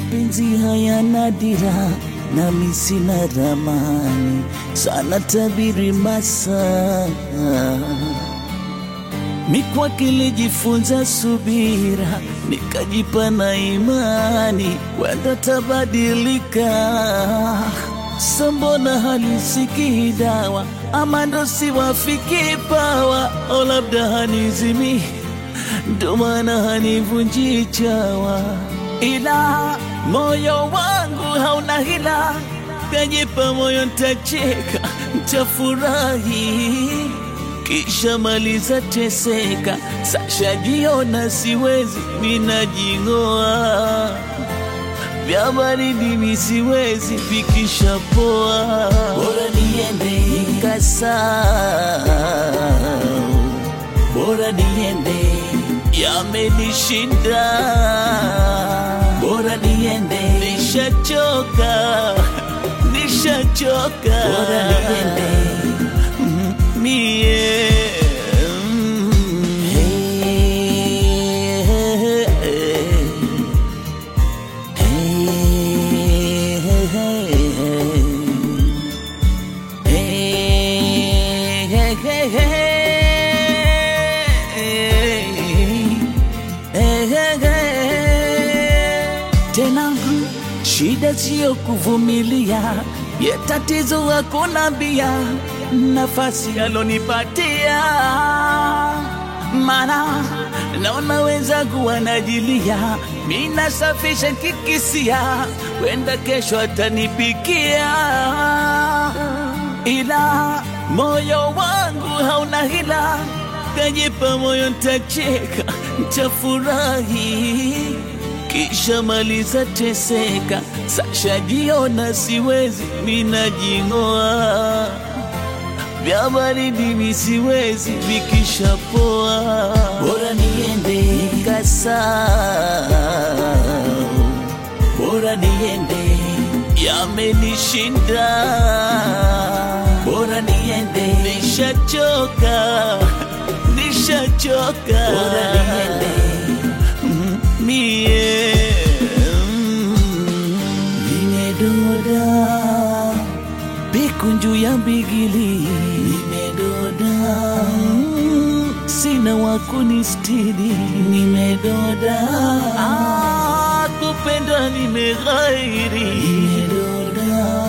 mapenzi hayana dira nami sina ramani sana tabiri masaa mikwake nilijifunza subira nikajipa na imani wenda tabadilika sambona halisikii dawa ama ndo siwafiki pawa o labda hanizimi ndo maana hanivunji chawa ila moyo wangu hauna hila kajipa moyo ntacheka ntafurahi kisha maliza teseka sasha jiona siwezi minajing'oa vya baridi mi siwezi vikisha poa bora niende nikasa bora niende yamenishinda bora niende nishachoka nishachoka bora niende mie mm. Hey, hey, hey, hey, hey, hey, hey, hey. Tena shida siyo kuvumilia, ye tatizo hakuna bia nafasi alonipatia, mana naona wenzangu wanajilia, mi nasafisha kikisia, wenda kesho atanipikia, ila moyo wangu hauna hila, kajipa moyo ntacheka, ntafurahi kisha maliza teseka, sasha jiona siwezi, minajing'oa vya baridi mi siwezi, vikisha poa, bora niende nikasa, bora niende yamenishinda, bora niende nishachoka, nishachoka, bora niende mie nimedoda bikunju ya mbigili nimedoda mm, sina wakunistiri nimedoda ah, kupenda nimeghairi nimedoda